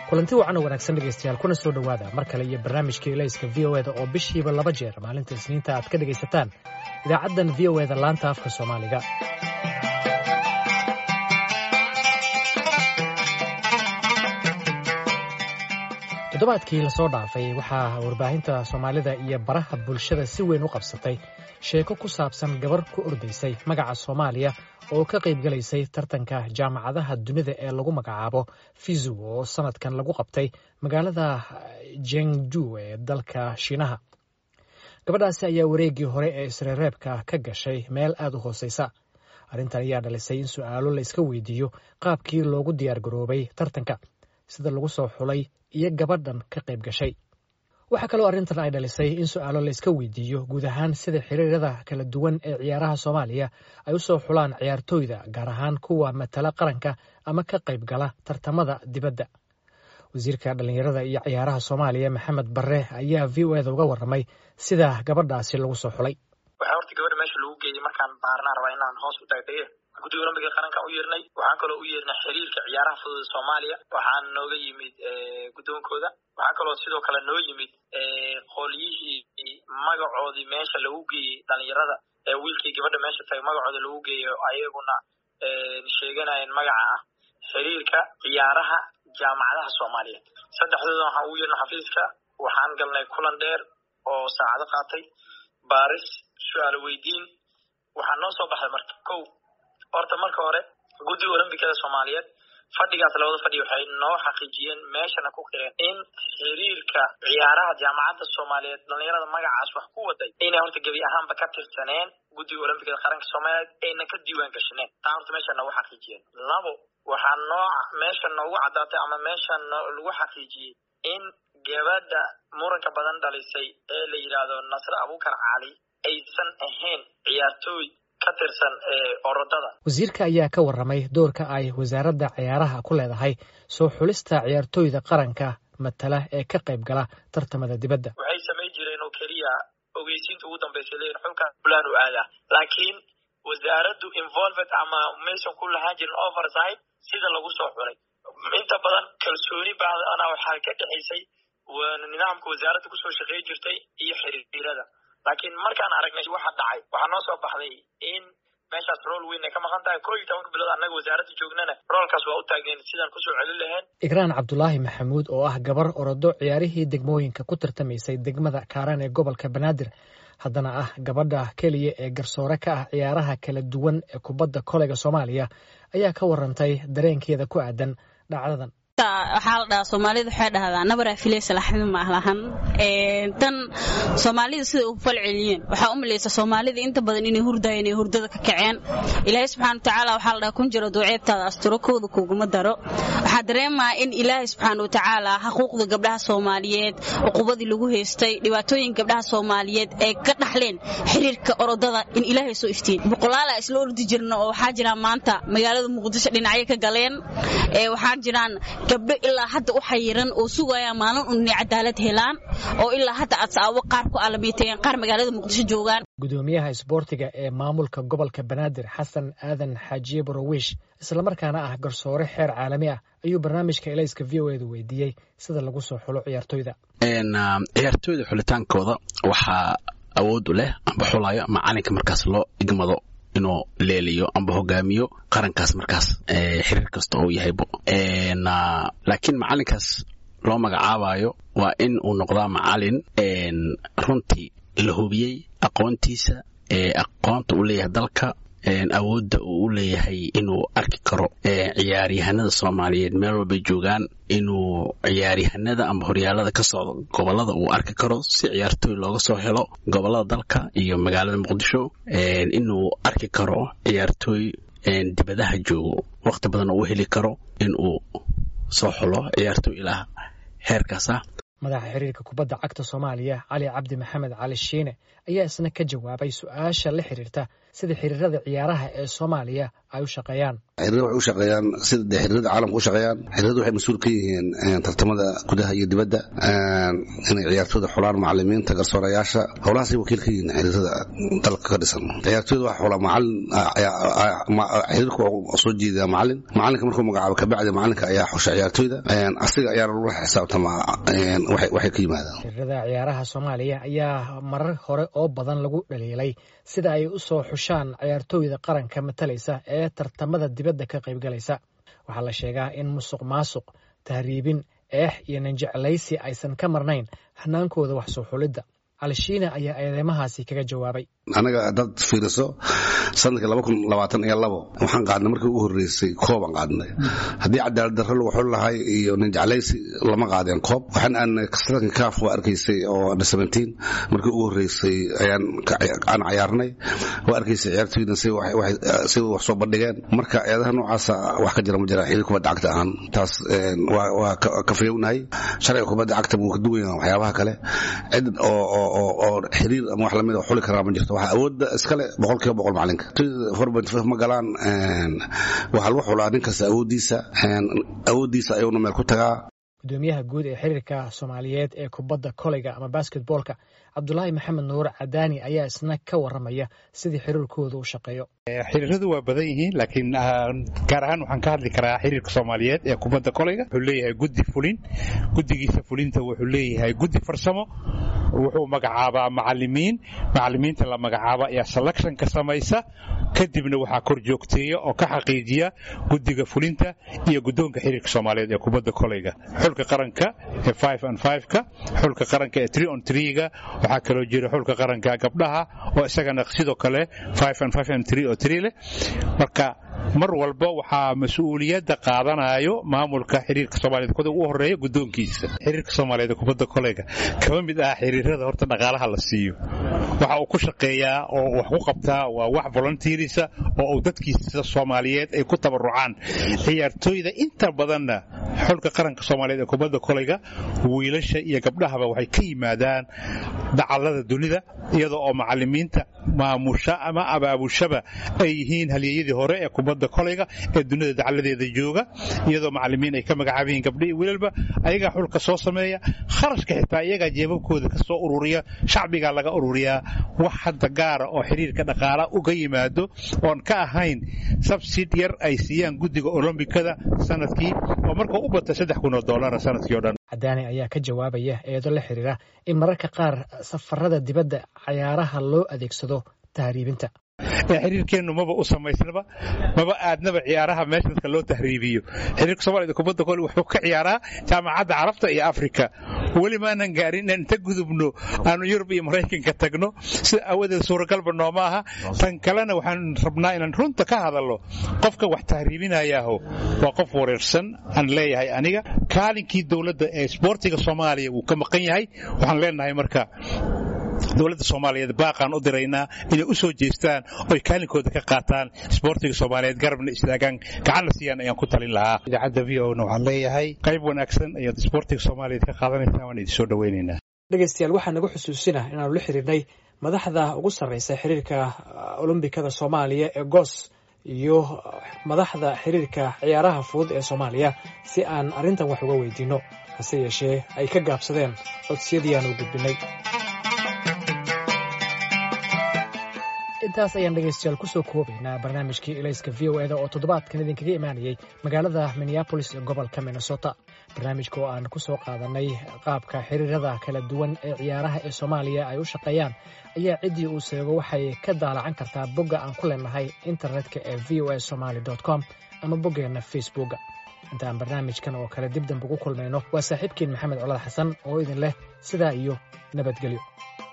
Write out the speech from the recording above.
kulanti wacan oo wanaagsan dhegaystayaal kuna soo dhowaada mar kale iyo barnaamijka ilayska v o eda oo bishiiba laba jeer maalinta isniinta aad ka dhegaysataan idaacaddan v o eda laanta afka soomaaliga toddobaadkii lasoo dhaafay waxaa warbaahinta soomaalida iyo baraha bulshada si weyn u qabsatay sheeko ku saabsan gabar ku ordaysay magaca soomaaliya oo ka qaybgalaysay tartanka jaamacadaha dunida ee lagu magacaabo fizu oo sanadkan lagu qabtay magaalada jengju ee dalka shiinaha gabadhaasi ayaa wareeggii hore ee isreereebka ka gashay meel aad u hooseysa arrintan ayaa dhalisay in su'aalo la iska weydiiyo qaabkii loogu diyaar garoobay tartanka sida lagu soo xulay iyo gabadhan ka qayb gashay waxaa kaloo arrintan ay dhalisay in su'aalo la iska weydiiyo guud ahaan sida xiriirada kala duwan ee ciyaaraha soomaaliya ay u soo xulaan ciyaartooyda gaar ahaan kuwa matala qaranka ama ka qayb gala tartamada dibadda wasiirka dhallinyarada iyo ciyaaraha soomaaliya maxamed barre ayaa v o eda uga warramay sida gabadhaasi lagu soo xulay waxaa horta gabadha meesha lagu geeyey markaan baarnaa rabaa inaan hoos u taagtaye guddiga olombiga qaranka u yeernay waxaan kaloo u yeernay xiriirka ciyaaraha fudud soomaaliya waxaa nooga yimid guddoonkooda waxaa kaloo sidoo kale noo yimid qolyihii magacoodii meesha lagu geeyey dhalinyarada ee wiilkii gabadha meesha tagay magacooda lagu geeyo ayaguna sheeganayeen magaca ah xiriirka ciyaaraha jaamacadaha soomaaliyeed saddexdooda waxaan ugu yeernay xafiiska waxaan galnay kulan dheer oo saacado qaatay baaris su-aalo weydiin waxaa noo soo baxday marka kow horta marka hore guddiga olombikada soomaaliyeed fadhigaas labada fadhi waxay noo xaqiijiyeen meeshana ku qireen in xiriirka ciyaaraha jaamacadda soomaaliyeed dhalinyarada magacaas wax ku waday inay horta gebi ahaanba ka tirsaneen guddiga olombikada qaranka soomaaliyeed ayna ka diiwaan gashaneen taa horta meesha noogu xaqiijiyeen labo waxaa noo meesha noogu caddaatay ama meesha lagu xaqiijiyey in gabadha muranka badan dhalisay ee la yidhaahdo nasre abuukar cali aysan ahayn ciyaartooy ka tirsan orodada wasiirka ayaa ka warramay doorka ay wasaaradda ciyaaraha ku leedahay soo xulista ciyaartooyda qaranka matala ee ka qayb gala tartamada dibadda waxay samayn jireen oo keliya ogeysiinta ugu dambaysay leeyihin xulkan fulaan u aadaa laakiin wasaaraddu involved ama maysan ku lahaan jirin oversight sida lagu soo xulay inta badan kalsooni baadana waxaa ka dhexaysay nidaamka wasaaradda kusoo shaqey jirtay iyo xiriirada laakiin markaan aragnay waxa dhacay waxaa noo soo baxday in meeshaas rool weyn ay ka maqan tahay koo iyo tobanka bilood annaga wasaaradda joognana roolkaas waa u taageen sidaan kusoo celin lahayn igraan cabdulaahi maxamuud oo ah gabar orodo ciyaarihii degmooyinka ku tartamaysay degmada kaaran ee gobolka banaadir haddana ah gabadha keliya ee garsoore ka ah ciyaaraha kala duwan ee kubadda koleyga soomaaliya ayaa ka warantay dareenkeeda ku aadan dhacdadan waxaa la dhahaa soomaalida waxay dhahdaa nabaraa filaysa laxmi maalahan tan soomaalida siday u falceliyeen waxaa u malaysa soomaalida inta badan inay hurdayeen inay hurdada ka kaceen ilaahay subxana watacaala waxaa la dhahaa kun jiro duuceebtaada asturo kooda kuguma daro waxaa dareemaa in ilaahay subxaana watacaala xuquuqda gabdhaha soomaaliyeed cuqubadii lagu haystay dhibaatooyin gabdhaha soomaaliyeed ay ka dhaxleen xiriirka orodada in ilaahay soo iftiin boqolaala isla ordi jirna oo waxaa jiraan maanta magaalada muqdisho dhinacyo ka galeen waxaa jiraan gabdho ilaa hadda u xayiran oo sugaya maalin un inay cadaalad helaan oo ilaa hadda adsaawo qaar ku alamiiteen qaar magaalada muqdisho joogaan gudoomiyaha isboortiga ee maamulka gobolka banaadir xasan aadan xaajiye borowish islamarkaana ah garsoore xeer caalami ah ayuu barnaamijka elayska v o edu weydiiyey sida lagu soo xulo ciyaartoyda ciyaartooyda xulitaankooda waxaa awood u leh amba xulayo macalinka markaas loo igmado inuu leeliyo amba hogaamiyo qarankaas markaas xiriir kasta uu yahaybo laakiin macalinkaas loo magacaabayo waa in uu noqdaa macalin runtii la hubiyey aqoontiisa aqoonta uu leeyahay dalka awoodda uu u leeyahay inuu arki karo ciyaaryahanada soomaaliyeed meel walbay joogaan inuu ciyaaryahanada amba horyaalada ka socdo gobolada uu arki karo si ciyaartooy looga soo helo gobolada dalka iyo magaalada muqdisho inuu arki karo ciyaartooy dibadaha joogo waqti badan uu heli karo inuu soo xulo ciyaartooy ilaa heerkaas ah madaxa xiriirka kubadda cagta soomaaliya cali cabdi maxamed cali shiine ayaa isna ka jawaabay su-aasha la xiriirta sida xiriirada ciyaaraha ee soomaaliya ay u shaqeeyaan xiriirada waxay u shaqeeyaan sida dee xiriirada caalamka u shaqeeyaan xiriirada waxay mas-uul ka yihiin tartamada gudaha iyo dibadda inay ciyaartooyda xulaan macalimiinta garsoorayaasha howlahaasay wakiil ka yihiin xiriirada dalka ka dhisan ciyaartooyda waxa xulaa macalin xiriirka waa soo jeedaa macalin macalinka markuu magacaabo kabacdi macalinka ayaa xusha ciyaartooyda asiga ayaa lagula xisaabtamaa waxay ka yimaadaan xiriirada ciyaaraha soomaaliya ayaa marar hore oo badan lagu dhaliilay sida ay u soo xushaan ciyaartooyda qaranka matalaysa ee tartamada dibadda ka qaybgalaysa waxaa la sheegaa in musuq maasuq tahriibin eex iyo ninjeclaysi aysan ka marnayn hanaankooda wax soo xulidda alshiina ayaa eedeymahaasi kaga jawaabay anaga dad fiiriso sanadkii laba kun labaatan iyo labo waxaan qaadnay markii ugu horreysay koobaan qaadnay haddii cadaalad darro lagu xuli lahay iyo ninjeclaysi lama qaadeen koob waxaan aanay sanadkan kaaf waa arkaysay oo under seventeen markii ugu horreysay ayaan aan cayaarnay waa arkaysay ciyaartooyda si wax soo bandhigeen marka eedaha noocaasa wax ka jira ma jira xiriir kubadda cagta ahaan taas waa ka fayownahay sharciga kubadda cagta wuu ka duwan yahay waxyaabaha kale cid oo oo xiriir ama wax lamid xuli karaa ma jirto waxaa awoodda iskale boqol kiiba boqol macalinka ma galaan waxaa lagu xulaa nin kasta awooddiisa awooddiisa ayuuna meel ku tagaa gudoomiyaha guud ee xiriirka soomaaliyeed ee kubadda koleyga ama basketboolka cabdulaahi maxamed nuur cadaani ayaa isna ka waramaya sidii xiriirkooda u shaqeeyo xiriiradu waa badan yihiin laakiin gaar ahaan waxaan ka hadli karaa xiriirka soomaaliyeed ee kubadda koleyga wuxuu leeyahay guddi fulin guddigiisa fulinta wuxuu leeyahay guddi farsamo wuxuu magacaabaa macalimiin macalimiinta la magacaaba ayaa selection ka samaysa kadibna waxaa kor joogteeya oo ka xaqiijiya guddiga fulinta iyo guddoonka xiriirka soomaaliyeed ee kubadda koleyga xulka qaranka ee five and five-ka xulka qaranka ee three on three-ga waxaa kaloo jira xulka qaranka gabdhaha oo isagana sidoo kale five and five and three oo three leh marka mar walba waxaa mas-uuliyadda qaadanayo maamulka xiriirka soomaaliyed kuda ugu horeeya guddoonkiisa xiriirka soomaaliyeed ee kubadda koleyga kama mid ah xiriirada horta dhaqaalaha la siiyo waxa uu ku shaqeeyaa oo wax ku qabtaa waa wax volunteerisa oo uu dadkiisa soomaaliyeed ay ku tabarucaan ciyaartooyda inta badanna xulka qaranka soomaaliyeed ee kubadda koleyga wiilasha iyo gabdhahaba waxay ka yimaadaan dacallada dunida iyadoo oo macalimiinta maamusha ama abaabushaba ay yihiin halyeeyadii hore ee kubadda koleyga ee dunida dacaladeeda jooga iyadoo macalimiin ay ka magacaaban yihiin gabdho iyo wiilalba ayagaa xulka soo sameeya kharashka xitaa iyagaa jeebabkooda ka soo ururiya shacbigaa laga ururiyaa wax hadda gaara oo xiriirka dhaqaala uga yimaado oon ka ahayn sabsid yar ay siiyaan guddiga olombikada sanadkii oo markuu u bata saddex kun oo doolara sanadkii o dhan cadaani ayaa ka jawaabaya eedo la xiriira in mararka qaar safarada dibadda cayaaraha loo adeegsado tahriibinta xiriirkeennu maba u samaysnaba maba aadnaba ciyaaraha meesha dadka loo tahriibiyo xiriirka soomaaliyed kubadda kole wuxuu ka ciyaaraa jaamacadda carabta iyo afrika weli maanan gaarin inaan inta gudubno aanu yurub iyo maraykanka tagno sida awadeed suuragalba nooma aha tan kalena waxaan rabnaa inaan runta ka hadalno qofka wax tahriibinayaaho waa qof wareersan aan leeyahay aniga kaalinkii dowladda ee isboortiga soomaaliya wuu ka maqan yahay waxaan leenahay marka dowladda soomaaliyeed baaqaan u diraynaa inay u soo jeestaan oy kaalinkooda ka qaataan isboortiga soomaaliyeed garabna istaagaan gacanna siiyaan ayaan ku talin lahaa idaacadda v o na waxaan leeyahay qayb wanaagsan ayaad isboortiga soomaaliyeed ka qaadanaysaan waan idin soo dhoweynaynaa dhegeystayaal waxaa nagu xusuusina inaanu la xiriirnay madaxda ugu sarreysa xiriirka olombikada soomaaliya ee goos iyo madaxda xiriirka ciyaaraha fudud ee soomaaliya si aan arrintan wax uga weydiinno hase yeeshee ay ka gaabsadeen codsiyadii aanu gudbinay intaas ayaan dhegaystayaal kusoo koobaynaa barnaamijkii ilayska v o eda oo toddobaadkan idinkaga imaanayay magaalada minneabolis ee gobolka minnesota barnaamijka oo aan ku soo qaadanay qaabka xiriirada kala duwan ee ciyaaraha ee soomaaliya ay u shaqeeyaan ayaa ciddii uu seego waxay ka daalacan kartaa bogga aan ku leenahay internetka ee v o a somaly com ama boggeenna facebooka intaan barnaamijkan oo kale dib dambe ugu kulmayno waa saaxiibkiin maxamed colad xasan oo idin leh sidaa iyo nabadgelyo